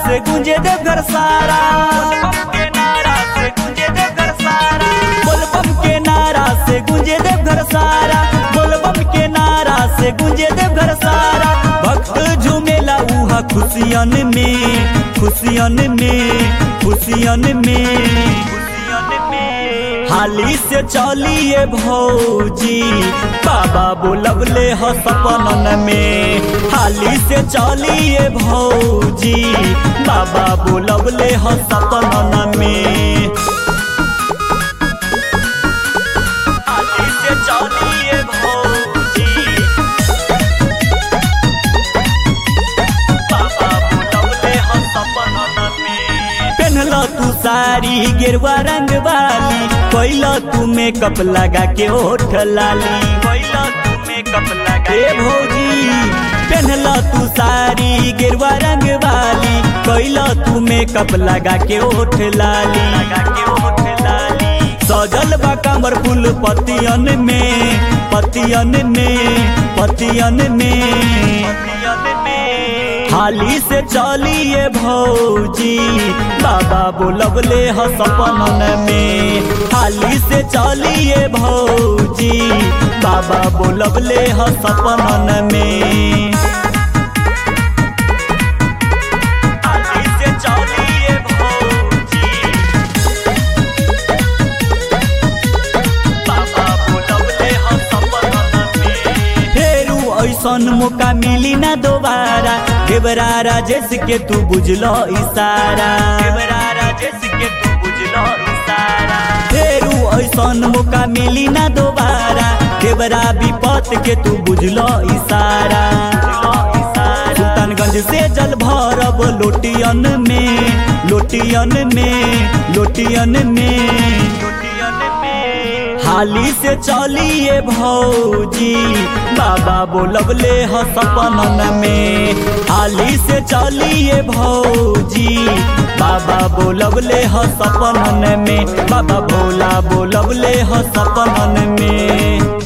से गुंजे देवघर सारा के नारा से गुंजे देवघर सारा बोलबम के नारा से गुंजे देवघर सारा बोलबम के नारा से गुंजे देवघर सारा भक्त झूमेला उहा खुशियन में खुशियन में खुशियन में खुशियन में हाली से चलिए भौजी बाबा बोलबले ह सपनन में हाली से चलिए भौजी बाबा बोलबले ह सपनन में हाली से चलिए भौजी बाबा बोलबले ह सपनन में पेनला तू साड़ी गेरुआ रंग वाली पहिला तू मेकअप लगा के ओठ लाली पहिला तू मेकअप लगा ए भौजी पेनला तू साड़ी गेरुआ रंग वाली पहिला तू मेकअप लगा के ओठ लाली लगा के ओठ लाली सजल बा कमर फूल पतियन में पतियन में पतियन में पतियन में हाली से चलिए भौजी बाबा बोलबले ह सपनन में हाली से चलिए भौजी बाबा बोलबले ह सपनन में हाली से चलिए भौजी बाबा बोलबले ह सपनन में फेरू ऐसन मौका मिली ना दोबारा देवरा राजेश के तू बुझलो इशारा देवरा राजेश के तू बुझलो इशारा फेरू ऐसन मौका मिली ना दोबारा देवरा विपत के तू बुझलो इशारा सुल्तानगंज से जल भरब लोटियन में लोटियन में लोटियन में लोटियन में हाली से चलिए भौजी बाबा बोलबले ह सपनन में हाली से चलिए भौजी बाबा बोलबले ह सपनन में बाबा भोला बोलबले ह सपनन में